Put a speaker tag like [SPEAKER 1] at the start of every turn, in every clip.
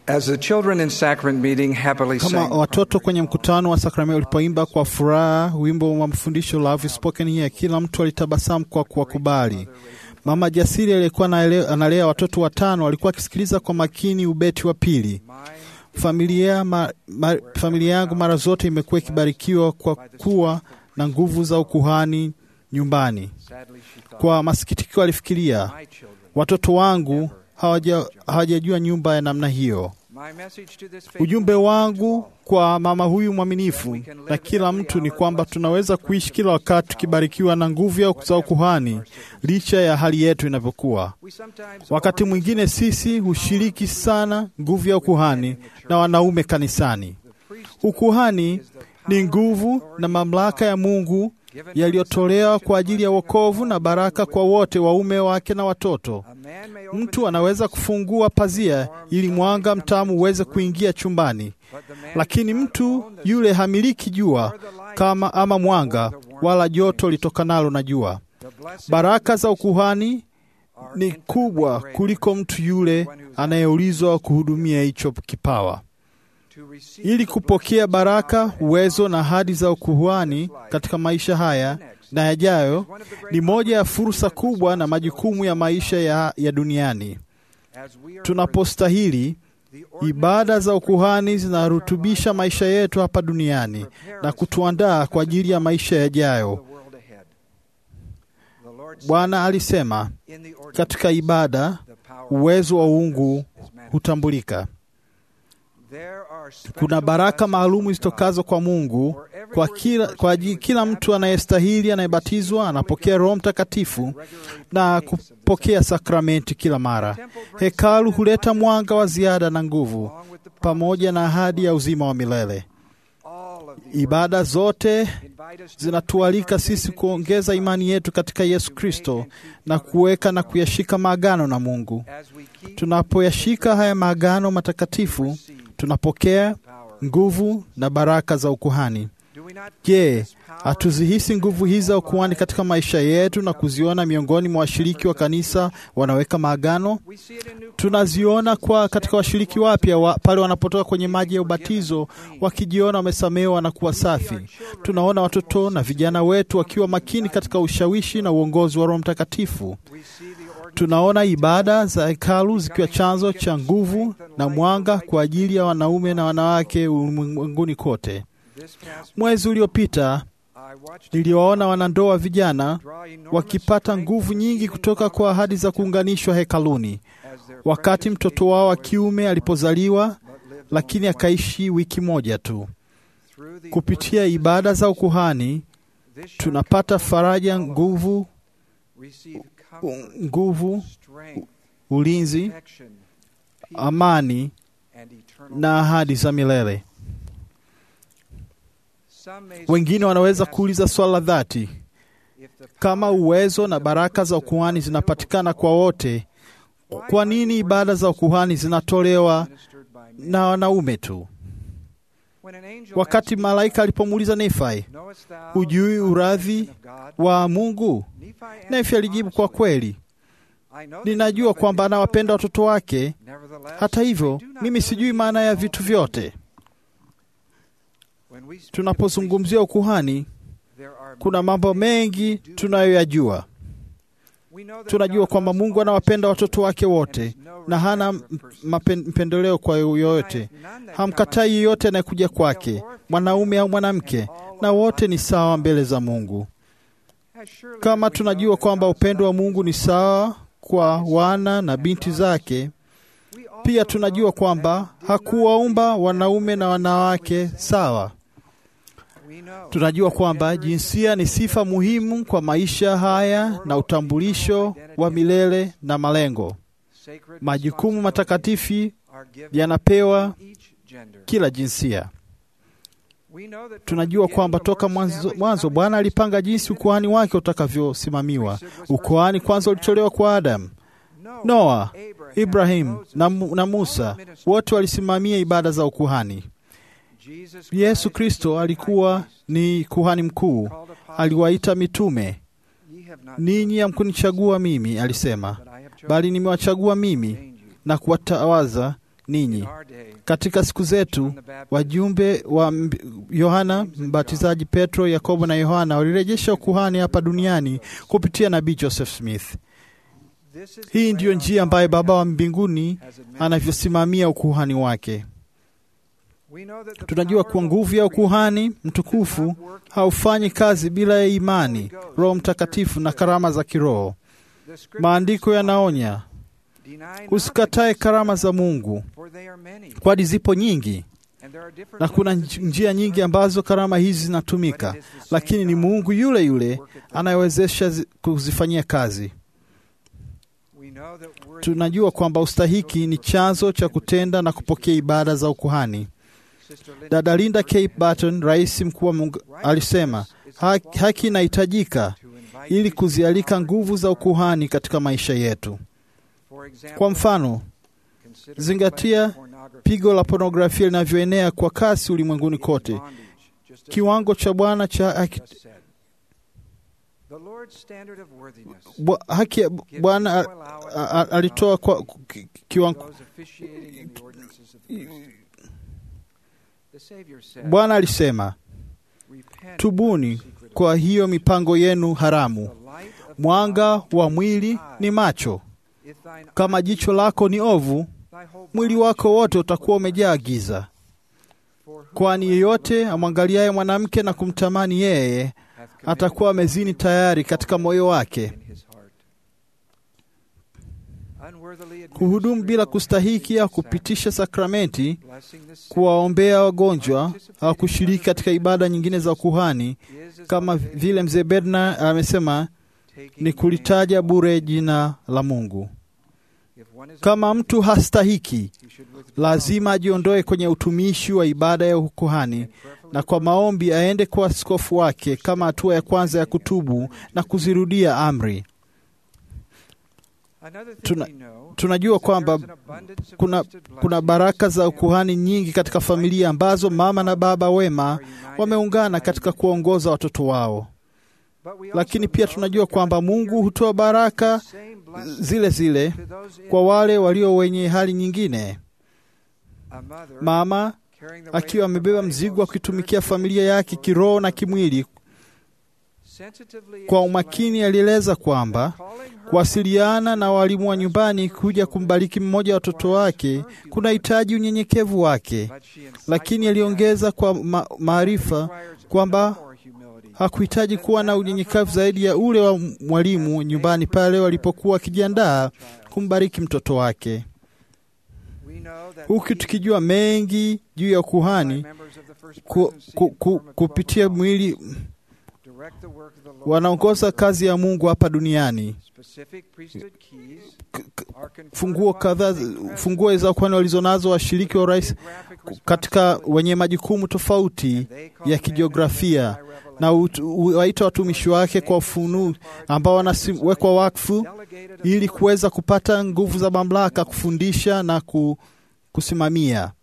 [SPEAKER 1] As the children in sacrament meeting happily
[SPEAKER 2] Kama
[SPEAKER 1] sang,
[SPEAKER 2] watoto kwenye mkutano wa sakramenti walipoimba kwa furaha wimbo wa mafundisho Love is Spoken Here, kila mtu alitabasamu kwa kuwakubali. Mama jasiri aliyekuwa anale- analea watoto watano alikuwa akisikiliza kwa makini ubeti wa pili. Familia, ma, ma, familia yangu mara zote imekuwa ikibarikiwa kwa kuwa na nguvu za ukuhani nyumbani.
[SPEAKER 1] sadly she thought,
[SPEAKER 2] Kwa masikitiko alifikiria,
[SPEAKER 1] my children.
[SPEAKER 2] watoto wangu hawaja- hawajajua nyumba ya namna hiyo.
[SPEAKER 1] My message to this faithful
[SPEAKER 2] Ujumbe
[SPEAKER 1] woman
[SPEAKER 2] wangu kwa mama huyu mwaminifu na kila mtu ni kwamba tunaweza kuishi kila wakati tukibarikiwa na nguvu ya za ukuhani licha ya hali yetu inavyokuwa.
[SPEAKER 1] we sometimes
[SPEAKER 2] Wakati mwingine sisi hushiriki sana nguvu ya ukuhani na wanaume kanisani. Ukuhani ni nguvu na mamlaka ya Mungu yaliyotolewa kwa ajili ya wokovu na baraka kwa wote, waume wake na watoto.
[SPEAKER 1] a man may open
[SPEAKER 2] Mtu anaweza kufungua pazia ili mwanga mtamu uweze kuingia chumbani,
[SPEAKER 1] but the man
[SPEAKER 2] lakini mtu yule hamiliki jua kama ama mwanga wala joto litokanalo na jua.
[SPEAKER 1] the blessed
[SPEAKER 2] Baraka za ukuhani ni kubwa kuliko mtu yule anayeulizwa kuhudumia hicho kipawa.
[SPEAKER 1] to receive
[SPEAKER 2] Ili kupokea baraka, uwezo na ahadi za ukuhani katika maisha haya na yajayo, ni moja ya fursa kubwa na majukumu ya maisha ya, ya duniani.
[SPEAKER 1] as we are
[SPEAKER 2] Tunapostahili,
[SPEAKER 1] the
[SPEAKER 2] ibada za ukuhani zinarutubisha maisha yetu hapa duniani na kutuandaa kwa ajili ya maisha yajayo.
[SPEAKER 1] the world ahead. The Lord said,
[SPEAKER 2] Bwana alisema
[SPEAKER 1] in the ordinance,
[SPEAKER 2] katika ibada,
[SPEAKER 1] the power
[SPEAKER 2] uwezo wa uungu
[SPEAKER 1] is manifest.
[SPEAKER 2] hutambulika.
[SPEAKER 1] There are special
[SPEAKER 2] Kuna baraka
[SPEAKER 1] blessings
[SPEAKER 2] maalumu
[SPEAKER 1] from
[SPEAKER 2] zitokazo kwa Mungu kwa kila, kwa ajili kila mtu anayestahili, anayebatizwa, anapokea Roho Mtakatifu na kupokea sakramenti kila mara. Hekalu huleta mwanga wa ziada na nguvu
[SPEAKER 1] along with the
[SPEAKER 2] pamoja na ahadi ya uzima wa milele.
[SPEAKER 1] all of the
[SPEAKER 2] Ibada zote
[SPEAKER 1] invite us to
[SPEAKER 2] zinatualika sisi kuongeza imani yetu katika Yesu Kristo na kuweka na kuyashika maagano na Mungu.
[SPEAKER 1] as we keep
[SPEAKER 2] Tunapoyashika haya maagano matakatifu, tunapokea nguvu na baraka za ukuhani.
[SPEAKER 1] do we not
[SPEAKER 2] Je, hatuzihisi nguvu hizi za ukuhani katika maisha yetu na kuziona miongoni mwa washiriki wa kanisa wanaweka maagano?
[SPEAKER 1] we see it in new
[SPEAKER 2] Tunaziona kwa katika washiriki wapya wa, pale wanapotoka kwenye maji ya ubatizo wakijiona wamesamehewa na kuwa safi. Tunaona watoto na vijana wetu wakiwa makini katika ushawishi na uongozi wa Roho Mtakatifu.
[SPEAKER 1] we see the ordinance
[SPEAKER 2] Tunaona ibada za hekalu zikiwa chanzo cha nguvu na mwanga kwa ajili ya wanaume na wanawake ulimwenguni kote.
[SPEAKER 1] this past
[SPEAKER 2] Mwezi uliopita
[SPEAKER 1] I watched
[SPEAKER 2] niliwaona wanandoa vijana
[SPEAKER 1] draw enormous
[SPEAKER 2] wakipata
[SPEAKER 1] strength
[SPEAKER 2] nguvu nyingi kutoka kwa ahadi za kuunganishwa hekaluni,
[SPEAKER 1] as their
[SPEAKER 2] wakati
[SPEAKER 1] precious
[SPEAKER 2] mtoto
[SPEAKER 1] baby
[SPEAKER 2] wao wa
[SPEAKER 1] boy
[SPEAKER 2] kiume alipozaliwa,
[SPEAKER 1] but lived
[SPEAKER 2] lakini
[SPEAKER 1] only one.
[SPEAKER 2] akaishi wiki moja tu.
[SPEAKER 1] Through the
[SPEAKER 2] Kupitia
[SPEAKER 1] ordinances
[SPEAKER 2] ibada za ukuhani
[SPEAKER 1] this shall
[SPEAKER 2] tunapata
[SPEAKER 1] come
[SPEAKER 2] faraja,
[SPEAKER 1] all of us.
[SPEAKER 2] nguvu,
[SPEAKER 1] receive
[SPEAKER 2] u-
[SPEAKER 1] comfort,
[SPEAKER 2] nguvu,
[SPEAKER 1] strength,
[SPEAKER 2] ulinzi,
[SPEAKER 1] protection, peace,
[SPEAKER 2] amani
[SPEAKER 1] and eternal
[SPEAKER 2] na ahadi za milele.
[SPEAKER 1] Some may
[SPEAKER 2] Wengine wanaweza kuuliza swala la dhati,
[SPEAKER 1] if the
[SPEAKER 2] kama uwezo na baraka za ukuhani zinapatikana kwa wote, kwa nini ibada za ukuhani zinatolewa
[SPEAKER 1] ministered by men.
[SPEAKER 2] na wanaume tu?
[SPEAKER 1] When an angel
[SPEAKER 2] Wakati
[SPEAKER 1] asked
[SPEAKER 2] malaika alipomuuliza Nefai,
[SPEAKER 1] Knowest thou
[SPEAKER 2] hujui
[SPEAKER 1] the
[SPEAKER 2] uradhi
[SPEAKER 1] salvation of God?
[SPEAKER 2] wa Mungu?
[SPEAKER 1] Nephi answered
[SPEAKER 2] Nefi alijibu kwa
[SPEAKER 1] honestly,
[SPEAKER 2] kweli,
[SPEAKER 1] I know that
[SPEAKER 2] ninajua
[SPEAKER 1] he
[SPEAKER 2] kwamba
[SPEAKER 1] loveth his
[SPEAKER 2] anawapenda
[SPEAKER 1] children.
[SPEAKER 2] watoto wake.
[SPEAKER 1] Nevertheless,
[SPEAKER 2] Hata hivyo,
[SPEAKER 1] I do not
[SPEAKER 2] mimi
[SPEAKER 1] know
[SPEAKER 2] sijui
[SPEAKER 1] the
[SPEAKER 2] maana ya
[SPEAKER 1] all
[SPEAKER 2] vitu
[SPEAKER 1] things.
[SPEAKER 2] vyote.
[SPEAKER 1] When we speak of
[SPEAKER 2] Tunapozungumzia ukuhani,
[SPEAKER 1] priesthood, there are
[SPEAKER 2] kuna
[SPEAKER 1] many
[SPEAKER 2] mambo
[SPEAKER 1] things
[SPEAKER 2] mengi
[SPEAKER 1] we do.
[SPEAKER 2] tunayoyajua.
[SPEAKER 1] We know that
[SPEAKER 2] Tunajua
[SPEAKER 1] God
[SPEAKER 2] kwamba
[SPEAKER 1] loves
[SPEAKER 2] Mungu
[SPEAKER 1] all
[SPEAKER 2] anawapenda
[SPEAKER 1] his
[SPEAKER 2] watoto wake
[SPEAKER 1] children
[SPEAKER 2] wote
[SPEAKER 1] and has no
[SPEAKER 2] na hana
[SPEAKER 1] respecter of persons.
[SPEAKER 2] mapen- mpendeleo kwa yoyote.
[SPEAKER 1] Denieth none that
[SPEAKER 2] Hamkatai
[SPEAKER 1] come
[SPEAKER 2] yeyote anayekuja kwake, mwanaume au mwanamke, na wote ni sawa mbele za Mungu.
[SPEAKER 1] unto- As surely
[SPEAKER 2] Kama
[SPEAKER 1] as we
[SPEAKER 2] tunajua
[SPEAKER 1] know that
[SPEAKER 2] kwamba
[SPEAKER 1] God's
[SPEAKER 2] upendo wa
[SPEAKER 1] love
[SPEAKER 2] Mungu ni
[SPEAKER 1] is
[SPEAKER 2] sawa kwa wana na binti zake,
[SPEAKER 1] we also
[SPEAKER 2] pia
[SPEAKER 1] know
[SPEAKER 2] tunajua kwamba
[SPEAKER 1] that he did not
[SPEAKER 2] hakuwaumba
[SPEAKER 1] create
[SPEAKER 2] wanaume na wanawake sawa.
[SPEAKER 1] We know
[SPEAKER 2] Tunajua kwamba jinsia ni sifa muhimu kwa maisha haya na utambulisho wa milele na malengo.
[SPEAKER 1] sacred
[SPEAKER 2] Majukumu matakatifu
[SPEAKER 1] are given
[SPEAKER 2] yanapewa
[SPEAKER 1] to each gender.
[SPEAKER 2] kila jinsia.
[SPEAKER 1] We know that from the
[SPEAKER 2] Tunajua
[SPEAKER 1] beginning
[SPEAKER 2] kwamba
[SPEAKER 1] the
[SPEAKER 2] toka
[SPEAKER 1] Lord
[SPEAKER 2] mwanzo,
[SPEAKER 1] established
[SPEAKER 2] mwanzo
[SPEAKER 1] how
[SPEAKER 2] Bwana
[SPEAKER 1] his
[SPEAKER 2] alipanga jinsi
[SPEAKER 1] priesthood
[SPEAKER 2] ukuhani wake utakavyosimamiwa.
[SPEAKER 1] was
[SPEAKER 2] Ukuhani
[SPEAKER 1] first
[SPEAKER 2] kwanza ulitolewa kwa Adamu,
[SPEAKER 1] Noah,
[SPEAKER 2] Noa,
[SPEAKER 1] Abraham,
[SPEAKER 2] Ibrahim
[SPEAKER 1] Moses,
[SPEAKER 2] na, Mu- na
[SPEAKER 1] all
[SPEAKER 2] Musa,
[SPEAKER 1] ministered.
[SPEAKER 2] wote walisimamia ibada za ukuhani.
[SPEAKER 1] Jesus
[SPEAKER 2] Yesu
[SPEAKER 1] Christ
[SPEAKER 2] Kristo
[SPEAKER 1] is the
[SPEAKER 2] alikuwa
[SPEAKER 1] high priest,
[SPEAKER 2] ni kuhani mkuu,
[SPEAKER 1] called apostles.
[SPEAKER 2] aliwaita mitume.
[SPEAKER 1] Ye have not
[SPEAKER 2] Ninyi hamkunichagua mimi, alisema,
[SPEAKER 1] chosen, but I have chosen
[SPEAKER 2] bali
[SPEAKER 1] you
[SPEAKER 2] nimewachagua
[SPEAKER 1] and
[SPEAKER 2] mimi
[SPEAKER 1] ordained you.
[SPEAKER 2] na kuwatawaza ninyi. Katika siku zetu wajumbe wa mb- Yohana Mbatizaji, Petro, Yakobo na Yohana walirejesha ukuhani hapa duniani kupitia nabii Joseph Smith. Hii ndiyo njia ambayo Baba wa mbinguni anavyosimamia ukuhani wake. Tunajua kuwa nguvu ya ukuhani mtukufu haufanyi kazi bila ya imani, Roho Mtakatifu na karama za kiroho. Maandiko yanaonya usikatae karama za Mungu, kwani zipo nyingi na kuna nj- njia nyingi ambazo karama hizi zinatumika, lakini ni Mungu yule yule anayewezesha zi- kuzifanyia kazi. Tunajua kwamba ustahiki ni chanzo cha kutenda na kupokea ibada za ukuhani. Dada Linda K. Barton, rais mkuu wa Mungu, alisema haki, haki inahitajika ili kuzialika nguvu za ukuhani katika maisha yetu. Kwa mfano, zingatia pigo la pornografia linavyoenea kwa kasi ulimwenguni kote. Kiwango cha Bwana cha haki, bwa- haki ya Bwana a- a- a- alitoa kwa ki- kiwango Bwana alisema, tubuni kwa hiyo mipango yenu haramu. Mwanga wa mwili ni macho. Kama jicho lako ni ovu, mwili wako wote utakuwa umejaa giza. Kwani yeyote amwangaliaye mwanamke na kumtamani yeye atakuwa amezini tayari katika moyo wake. Kuhudumu bila kustahiki au kupitisha sakramenti, kuwaombea wagonjwa au kushiriki katika ibada nyingine za ukuhani, kama vile mzee Bednar amesema, ni kulitaja bure jina la Mungu. Kama mtu hastahiki, lazima ajiondoe kwenye utumishi wa ibada ya ukuhani na kwa maombi aende kwa askofu wake kama hatua ya kwanza ya kutubu na kuzirudia amri. Tuna, tunajua kwamba kuna, kuna baraka za ukuhani nyingi katika familia ambazo mama na baba wema wameungana katika kuongoza watoto wao, lakini pia tunajua kwamba Mungu hutoa baraka zile zile kwa wale walio wenye hali nyingine. Mama akiwa amebeba mzigo wa kuitumikia familia yake kiroho na kimwili, kwa umakini alieleza kwamba kuwasiliana na walimu wa nyumbani kuja kumbariki mmoja wa watoto wake kunahitaji unyenyekevu wake, lakini aliongeza kwa ma maarifa kwamba hakuhitaji kuwa na unyenyekevu zaidi ya ule wa mwalimu nyumbani pale walipokuwa wakijiandaa kumbariki mtoto wake. Huku tukijua mengi juu ya ukuhani ku, ku, ku, kupitia mwili wanaongoza kazi ya Mungu hapa duniani. Funguo kadhaa, funguo za ukuhani walizonazo washiriki wa urais katika wenye majukumu tofauti ya kijiografia na waita watumishi wake kwa ufunuu ambao wanawekwa wakfu ili kuweza kupata nguvu za mamlaka kufundisha na kusimamia.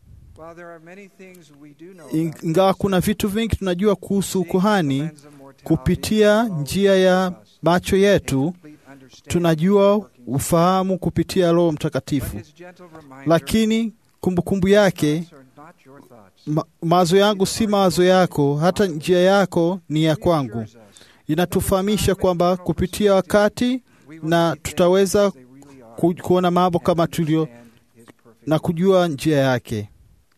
[SPEAKER 2] Ingawa kuna vitu vingi tunajua kuhusu ukuhani kupitia njia ya macho yetu, tunajua ufahamu kupitia Roho Mtakatifu, lakini kumbukumbu kumbu yake ma, mawazo yangu si mawazo yako, hata njia yako ni ya kwangu. Inatufahamisha kwamba kupitia wakati na tutaweza ku, kuona mambo kama tulio na kujua njia yake.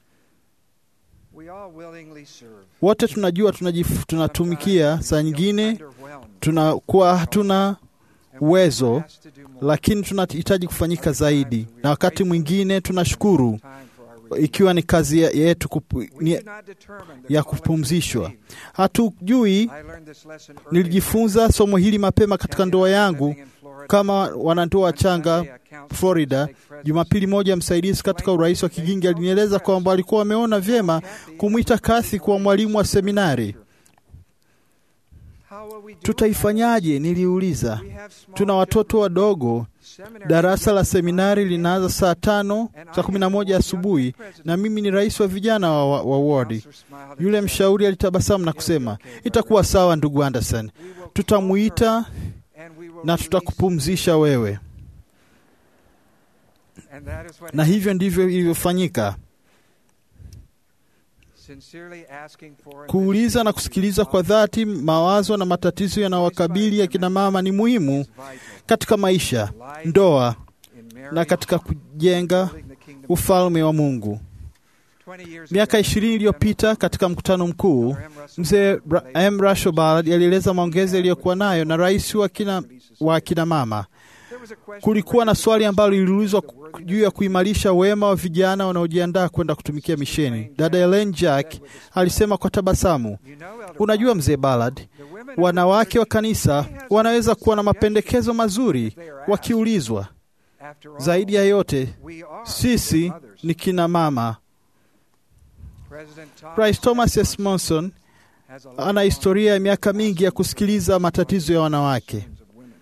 [SPEAKER 2] Wote tunajua tunajif, tunatumikia, saa nyingine tunakuwa hatuna uwezo, lakini tunahitaji kufanyika zaidi, na wakati mwingine tunashukuru ikiwa ni kazi yetu kupu, ni, ya kupumzishwa. Hatujui. Nilijifunza somo hili mapema katika ndoa yangu kama wanandoa wachanga Florida. Jumapili moja, msaidizi katika urais wa Kigingi alinieleza kwamba walikuwa wameona vyema kumwita Kathy kuwa mwalimu wa seminari. Tutaifanyaje? Niliuliza. Tuna watoto wadogo. Darasa la seminari linaanza saa tano saa kumi na moja asubuhi na mimi ni rais wa vijana wa, wa, wa wodi. Yule mshauri alitabasamu na kusema, itakuwa sawa ndugu Anderson, tutamuita na tutakupumzisha wewe.
[SPEAKER 1] And that is what
[SPEAKER 2] na hivyo ndivyo ilivyofanyika.
[SPEAKER 1] sincerely asking for and
[SPEAKER 2] Kuuliza na kusikiliza kwa dhati mawazo na matatizo yanayowakabili akina mama ni muhimu
[SPEAKER 1] is vital
[SPEAKER 2] katika maisha, ndoa
[SPEAKER 1] in
[SPEAKER 2] na
[SPEAKER 1] marriage,
[SPEAKER 2] katika kujenga
[SPEAKER 1] building the kingdom.
[SPEAKER 2] ufalme wa Mungu.
[SPEAKER 1] 20 years
[SPEAKER 2] Miaka
[SPEAKER 1] ago,
[SPEAKER 2] ishirini iliyopita katika mkutano mkuu, mzee Ra- M. Russell Ballard alieleza maongezi aliyokuwa nayo na rais wa kina, wa akina mama.
[SPEAKER 1] there was a question
[SPEAKER 2] Kulikuwa na
[SPEAKER 1] raised
[SPEAKER 2] swali ambalo
[SPEAKER 1] about
[SPEAKER 2] liliulizwa
[SPEAKER 1] the worthiness
[SPEAKER 2] juu ya kuimarisha wema wa vijana wanaojiandaa kwenda kutumikia misheni. Dada Ellen Jack alisema kwa tabasamu,
[SPEAKER 1] You know, Elder
[SPEAKER 2] unajua
[SPEAKER 1] Ballard,
[SPEAKER 2] mzee Ballard,
[SPEAKER 1] the women of the
[SPEAKER 2] wanawake wa
[SPEAKER 1] church
[SPEAKER 2] kanisa wanaweza kuwa na mapendekezo mazuri wakiulizwa.
[SPEAKER 1] After all,
[SPEAKER 2] Zaidi ya yote,
[SPEAKER 1] we are
[SPEAKER 2] sisi
[SPEAKER 1] their mothers.
[SPEAKER 2] ni kina mama.
[SPEAKER 1] President Thomas
[SPEAKER 2] Rais Thomas
[SPEAKER 1] S.
[SPEAKER 2] S. Monson
[SPEAKER 1] has a
[SPEAKER 2] ana
[SPEAKER 1] long
[SPEAKER 2] historia ya miaka mingi ya kusikiliza matatizo ya wanawake.
[SPEAKER 1] of women.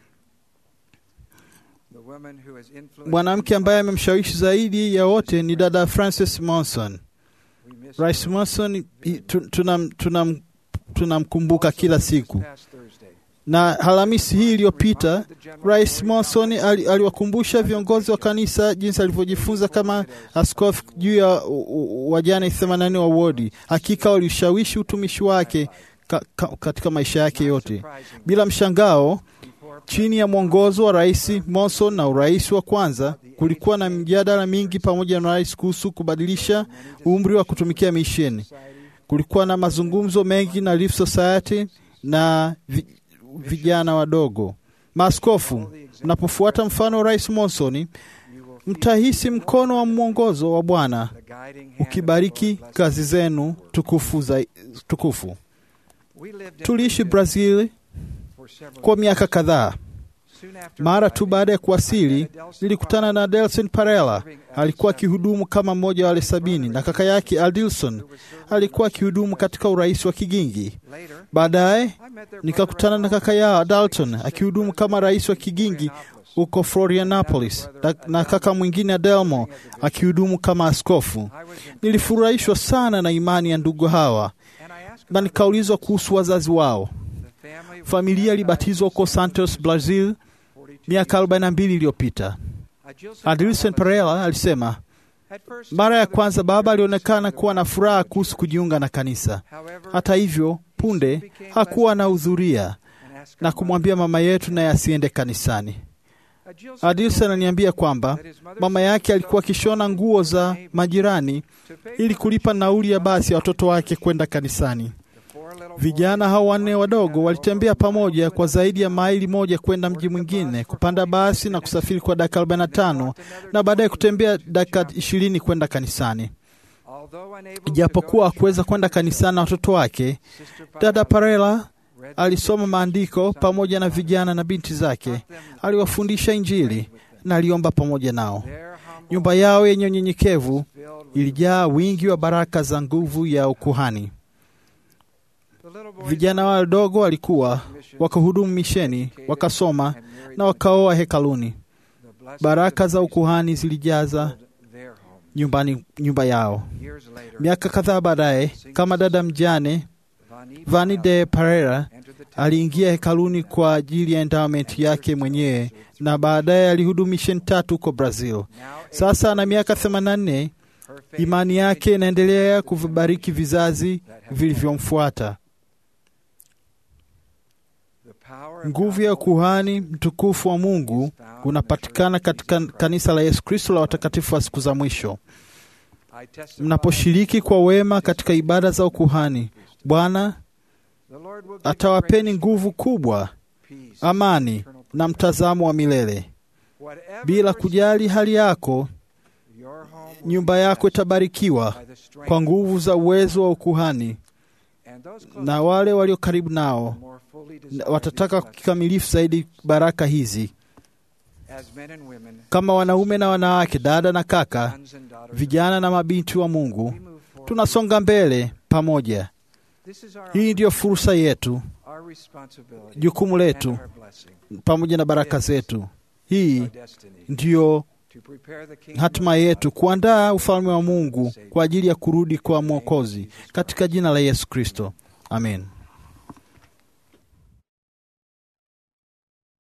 [SPEAKER 1] The woman who has influenced
[SPEAKER 2] Mwanamke ambaye amemshawishi zaidi ya wote ni dada Frances Monson.
[SPEAKER 1] we miss
[SPEAKER 2] Rais
[SPEAKER 1] her.
[SPEAKER 2] Monson i- tu- tunam- tunam- tunamkumbuka kila siku,
[SPEAKER 1] This past Thursday,
[SPEAKER 2] na Alhamisi hii iliyopita Rais Monson ali- aliwakumbusha viongozi wa kanisa jinsi alivyojifunza kama askofu juu ya u- u- wajane 80 wa wodi. Hakika walishawishi utumishi wake ka, ka, katika maisha yake yote.
[SPEAKER 1] surprising,
[SPEAKER 2] Bila mshangao,
[SPEAKER 1] before
[SPEAKER 2] chini ya mwongozo wa Rais Monson na urais wa kwanza, kulikuwa na mjadala mingi pamoja na rais kuhusu kubadilisha umri wa kutumikia misheni.
[SPEAKER 1] society,
[SPEAKER 2] Kulikuwa na mazungumzo mengi na Relief Society na vi, vijana wadogo. Maaskofu, mnapofuata mfano wa Rais Monson,
[SPEAKER 1] you will feel
[SPEAKER 2] mtahisi mkono wa mwongozo wa Bwana
[SPEAKER 1] the guiding hand of
[SPEAKER 2] ukibariki
[SPEAKER 1] Lord's blessing.
[SPEAKER 2] kazi zenu tukufu, za, tukufu.
[SPEAKER 1] We lived in
[SPEAKER 2] Tuliishi
[SPEAKER 1] Brazil
[SPEAKER 2] Brazil
[SPEAKER 1] for several
[SPEAKER 2] kwa
[SPEAKER 1] years.
[SPEAKER 2] miaka kadhaa.
[SPEAKER 1] Soon after
[SPEAKER 2] Mara tu
[SPEAKER 1] arriving,
[SPEAKER 2] baada ya
[SPEAKER 1] I
[SPEAKER 2] kuwasili,
[SPEAKER 1] met Adelson
[SPEAKER 2] nilikutana na Delson Parela. Alikuwa akihudumu kama mmoja wa wale sabini, na kaka yake Adilson
[SPEAKER 1] who was serving
[SPEAKER 2] alikuwa
[SPEAKER 1] in the
[SPEAKER 2] akihudumu katika urais wa Kigingi.
[SPEAKER 1] Later,
[SPEAKER 2] Baadaye
[SPEAKER 1] I met their
[SPEAKER 2] nikakutana na
[SPEAKER 1] brother
[SPEAKER 2] kaka yao Dalton akihudumu kama rais wa Kigingi huko Florianopolis, na, na kaka mwingine Adelmo akihudumu kama askofu.
[SPEAKER 1] I was in-
[SPEAKER 2] Nilifurahishwa sana na imani ya ndugu hawa
[SPEAKER 1] and I asked
[SPEAKER 2] na
[SPEAKER 1] about
[SPEAKER 2] nikaulizwa kuhusu wazazi wao.
[SPEAKER 1] the family was
[SPEAKER 2] Familia ilibatizwa huko Santos, Brazil
[SPEAKER 1] 42
[SPEAKER 2] miaka 42 iliyopita.
[SPEAKER 1] Adilson
[SPEAKER 2] Adilson Pereira alisema
[SPEAKER 1] At first,
[SPEAKER 2] mara ya
[SPEAKER 1] father
[SPEAKER 2] kwanza baba
[SPEAKER 1] was
[SPEAKER 2] alionekana kuwa na furaha
[SPEAKER 1] concerned
[SPEAKER 2] kuhusu kujiunga na kanisa.
[SPEAKER 1] However,
[SPEAKER 2] Hata hivyo, punde hakuwa anahudhuria
[SPEAKER 1] and asked
[SPEAKER 2] na
[SPEAKER 1] our
[SPEAKER 2] kumwambia mama yetu naye asiende kanisani.
[SPEAKER 1] mother- Adilson
[SPEAKER 2] Adilson ananiambia kwamba
[SPEAKER 1] that his mother
[SPEAKER 2] mama yake alikuwa akishona nguo za majirani
[SPEAKER 1] to pay
[SPEAKER 2] ili
[SPEAKER 1] for
[SPEAKER 2] kulipa nauli ya basi ya watoto wake kwenda kanisani.
[SPEAKER 1] the four little
[SPEAKER 2] Vijana hao wanne wadogo walitembea pamoja kwa zaidi ya maili moja kwenda mji mwingine, kupanda basi na kusafiri kwa dakika 45 na baadaye kutembea dakika 20 kwenda kanisani.
[SPEAKER 1] boys. Although unable to
[SPEAKER 2] Ijapokuwa
[SPEAKER 1] go to
[SPEAKER 2] hakuweza kwenda kanisani na watoto wake,
[SPEAKER 1] Sister
[SPEAKER 2] dada
[SPEAKER 1] Parela
[SPEAKER 2] Parela
[SPEAKER 1] read
[SPEAKER 2] alisoma maandiko pamoja na vijana na binti zake, aliwafundisha Injili na aliomba pamoja nao.
[SPEAKER 1] their humble
[SPEAKER 2] Nyumba yao yenye unyenyekevu
[SPEAKER 1] filled with
[SPEAKER 2] ilijaa wingi wa baraka za nguvu ya ukuhani.
[SPEAKER 1] the little boys
[SPEAKER 2] Vijana wadogo walikuwa wakahudumu misheni, wakasoma
[SPEAKER 1] and married
[SPEAKER 2] na wakaoa hekaluni.
[SPEAKER 1] the blessings
[SPEAKER 2] Baraka
[SPEAKER 1] of
[SPEAKER 2] za
[SPEAKER 1] grace
[SPEAKER 2] ukuhani zilijaza
[SPEAKER 1] filled their home.
[SPEAKER 2] nyumbani nyumba yao.
[SPEAKER 1] Years later,
[SPEAKER 2] Miaka kadhaa baadaye, kama dada mjane
[SPEAKER 1] Vani
[SPEAKER 2] Vani de Pereira
[SPEAKER 1] entered the temple
[SPEAKER 2] aliingia hekaluni kwa ajili ya endowment yake mwenyewe na baadaye alihudumu misheni tatu huko Brazil.
[SPEAKER 1] Now,
[SPEAKER 2] Sasa ana miaka 84.
[SPEAKER 1] her faith
[SPEAKER 2] Imani yake inaendelea kuvibariki vizazi vilivyomfuata.
[SPEAKER 1] the power of
[SPEAKER 2] Nguvu ya
[SPEAKER 1] God
[SPEAKER 2] kuhani mtukufu wa Mungu unapatikana katika kanisa la Yesu Kristo la watakatifu wa siku za mwisho.
[SPEAKER 1] I testify
[SPEAKER 2] Mnaposhiriki kwa wema katika ibada za ukuhani, Bwana
[SPEAKER 1] the Lord will give
[SPEAKER 2] atawapeni
[SPEAKER 1] you
[SPEAKER 2] nguvu kubwa,
[SPEAKER 1] peace,
[SPEAKER 2] amani
[SPEAKER 1] eternal
[SPEAKER 2] na mtazamo wa milele.
[SPEAKER 1] Whatever
[SPEAKER 2] Bila
[SPEAKER 1] your
[SPEAKER 2] kujali hali yako,
[SPEAKER 1] your home will
[SPEAKER 2] nyumba
[SPEAKER 1] be
[SPEAKER 2] yako
[SPEAKER 1] blessed
[SPEAKER 2] itabarikiwa
[SPEAKER 1] by the strength
[SPEAKER 2] kwa nguvu za uwezo wa ukuhani,
[SPEAKER 1] and those close
[SPEAKER 2] na wale walio karibu nao
[SPEAKER 1] more fully
[SPEAKER 2] na
[SPEAKER 1] desire
[SPEAKER 2] watataka
[SPEAKER 1] these blessings.
[SPEAKER 2] kikamilifu zaidi baraka hizi,
[SPEAKER 1] As men and women,
[SPEAKER 2] kama wanaume na wanawake, dada na kaka,
[SPEAKER 1] sons and daughters,
[SPEAKER 2] vijana na mabinti wa Mungu.
[SPEAKER 1] we move forward.
[SPEAKER 2] Tunasonga mbele pamoja.
[SPEAKER 1] This is our,
[SPEAKER 2] Hii ndiyo fursa yetu,
[SPEAKER 1] our responsibility
[SPEAKER 2] jukumu
[SPEAKER 1] and
[SPEAKER 2] letu,
[SPEAKER 1] our blessing,
[SPEAKER 2] pamoja na baraka zetu. Hii
[SPEAKER 1] our destiny,
[SPEAKER 2] ndiyo
[SPEAKER 1] to prepare the kingdom
[SPEAKER 2] hatima
[SPEAKER 1] of God
[SPEAKER 2] yetu, kuandaa ufalme wa Mungu kwa ajili ya kurudi kwa Mwokozi, katika jina la Yesu Kristo, amen.